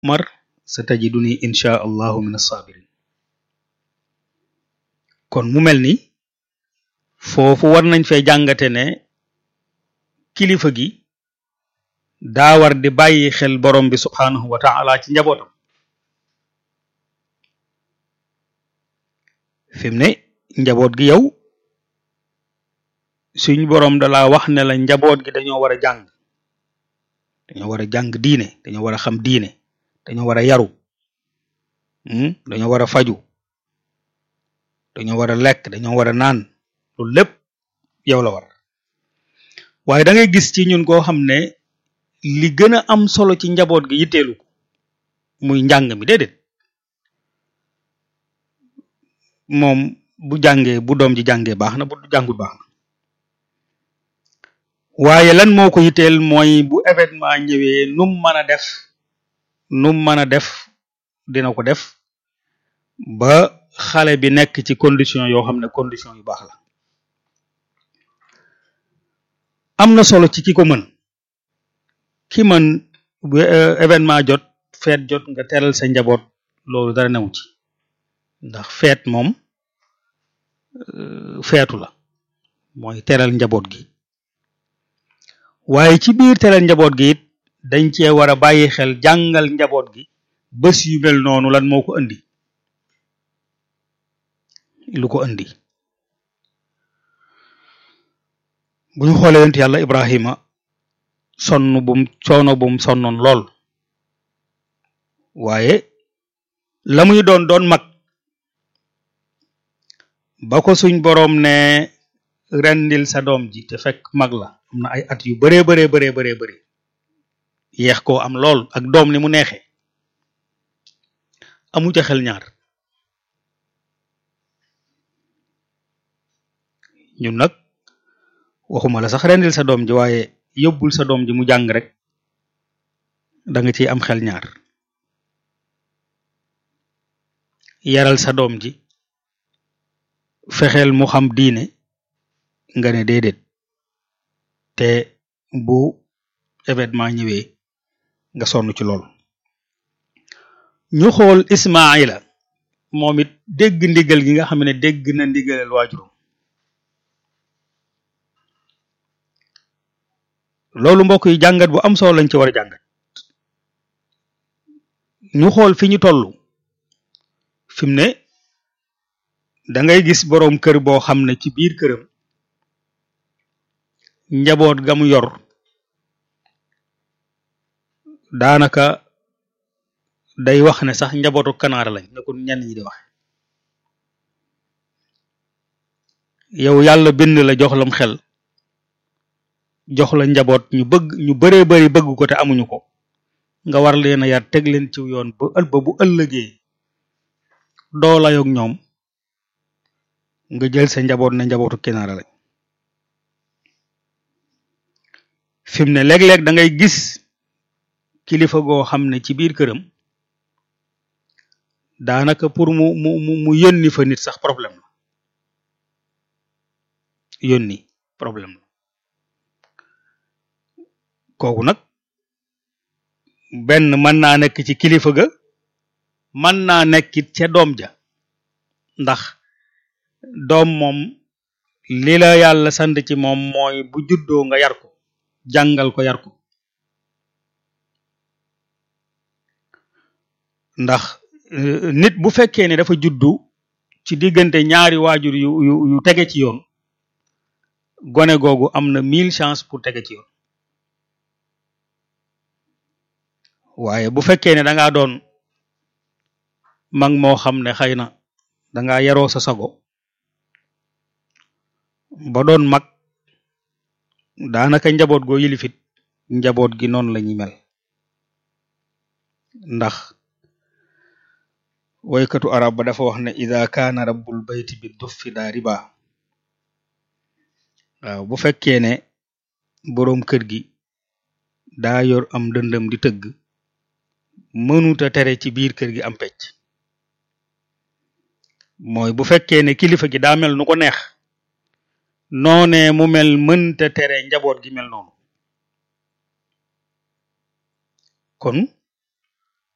mar sa tajiduni insha allahu min as-sabirin kon mu mel ni foofu war nañ fee jàngate ne kilifa gi daa war di bàyyi xel borom bi subhaanahu wa taala ci njabootam fi mu ne njaboot gi yow suñ borom da laa wax ne la njaboot gi dañoo war a jàng dañoo war a jàng diine dañoo war a xam diine dañoo war a yaru dañoo war a faju dañoo war a lekk dañoo war a naan loolu lépp yow la war waaye da ngay gis ci ñun koo xam ne li gën a am solo ci njaboot gi yitteelu ko muy njàng mi déedéet moom bu jàngee bu doom ji jàngee baax na bu jàngut baax na waaye lan moo ko yitteel mooy bu événement ñëwee num mën a def num mën a def dina ko def ba xale bi nekk ci condition yoo xam ne condition yu baax la am na solo ci ki ko mën ki mën bu événement jot feet jot nga teral sa njaboot loolu dara newu ci ndax feet moom feetu la mooy teral njaboot gi waaye ci biir teral njaboot gi it dañ cee war a bàyyi xel jàngal njaboot gi bés yu mel noonu lan moo ko indi lu ko indi bu ñu xoolee yonent yàlla Ibrahima sonn bum coono bum sonnoon lool waaye la muy doon doon mag ba ko suñ boroom ne rendil sa doom ji te fekk mag la am na ay at yu baree baree baree baree bëri yeex koo am lool ak doom ni mu neexee amu ca xel ñaar ñun nag waxuma la sax rendil sa doom ji waaye yóbbul sa doom ji mu jàng rek da nga ciy am xel ñaar yaral sa doom ji fexeel mu xam diine nga ne déedéet te bu événement ñëwee nga sonn ci lool ñu xool Ismaila moom it dégg ndigal gi nga xam ne dégg na ndigalal waajuram loolu mbokk yi jàngat bu am solo lañ ci war a jàngat ñu xool fi ñu toll fi mu ne da ngay gis boroom kër boo xam ne ci biir këram njaboot ga mu yor daanaka day wax ne sax njabootu kanaara lañ ne ko ñenn ñi di wax yow yàlla bind la jox lam xel jox la njaboot ñu bëgg ñu bëree bëri bëgg ko te amuñu ko nga war leen a yar teg leen ci yoon ba ël ba bu ëllëgee doo layoog ñoom nga jël sa njaboot ne njabootu kinaara lañ fi mu ne léeg-léeg da ngay gis kilifa goo xam ne ci biir këram daanaka pour mu mu mu mu yónni fa nit sax problème la yónni problème la kooku nag benn mën naa nekk ci kilifa ga mën naa nekkit ca doom ja ndax doom moom li la yàlla sant ci moom mooy bu juddoo nga yar ko jàngal ko yar ko ndax nit bu fekkee ne dafa juddu ci diggante ñaari waajur yu yu yu tege ci yoon gone googu am na mille chance pour tege ci yoon waaye bu fekkee ne da ngaa doon mag moo xam ne xëy na da ngaa yaroo sa sago ba doon mag daanaka njaboot goo yilifit njaboot gi noonu la ñuy mel ndax woykatu arab ba dafa wax ne ida kaana rabbul bayti bi duffi daa riba waaw bu fekkee ne boroom kër gi daa yor am dëndëm di tëgg mënuta tere ci biir kër gi am pecc mooy bu fekkee ne kilifa gi daa mel nu ko neex noonee mu mel mënta tere njaboot gi mel noonu kon